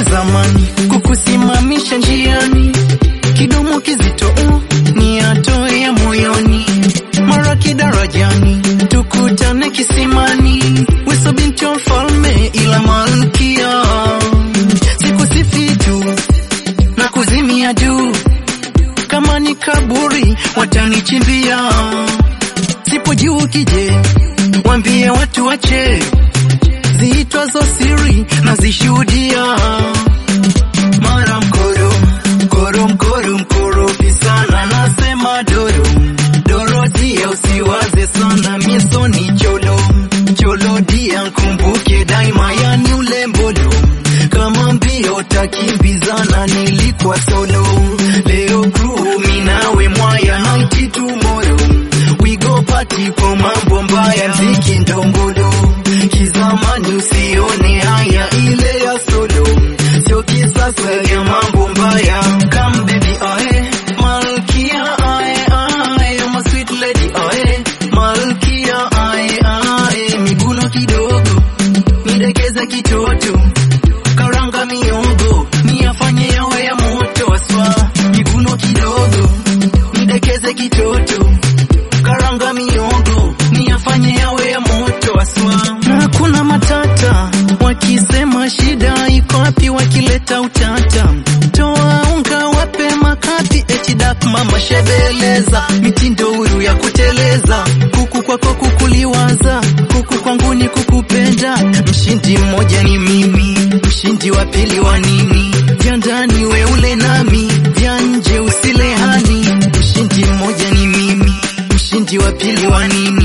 zamani kukusimamisha njiani, kidomo kizito uh, ni atoe ya moyoni, mara kidarajani tukutane kisimani, weso binti wa mfalme ila malkia, sikusifi tu na kuzimia juu, kama ni kaburi watanichimbia, sipo juu kije, wambie watu wache ziitwazo siri na zishuhudia mara mkoro mkoro mkoro mkorofi sana nasema doro doro dia usiwaze sana mieso ni cholo cholo dia nkumbuke daima yani ule mbolo kama mbio takimbizana nilikuwa solo leo crew minawe mwaya naiti tomorrow we go party kwa mambo mbaya mziki ndombolo kizamani usione haya ile ya solo sio kisasa ya mambo mbaya come baby ae malkia ae ae you're my sweet lady ae malkia ae ae miguno kidogo nidekeze kitoto karanga miongo niyafanye yawe ya moto aswa miguno kidogo nidekeze kitoto karanga miongo niyafanye yawe ya moto aswa na kuna matata wakisema shida iko wapi wakileta utata toa unga wape makapi eti dak mama shebeleza mitindo huru ya kuteleza kuku kwako kukuliwaza kuku kwangu ni kukupenda mshindi mmoja ni mimi mshindi wa pili wa nini vya ndani we ule nami vya nje usile hani mshindi mmoja ni mimi mshindi wa pili wa nini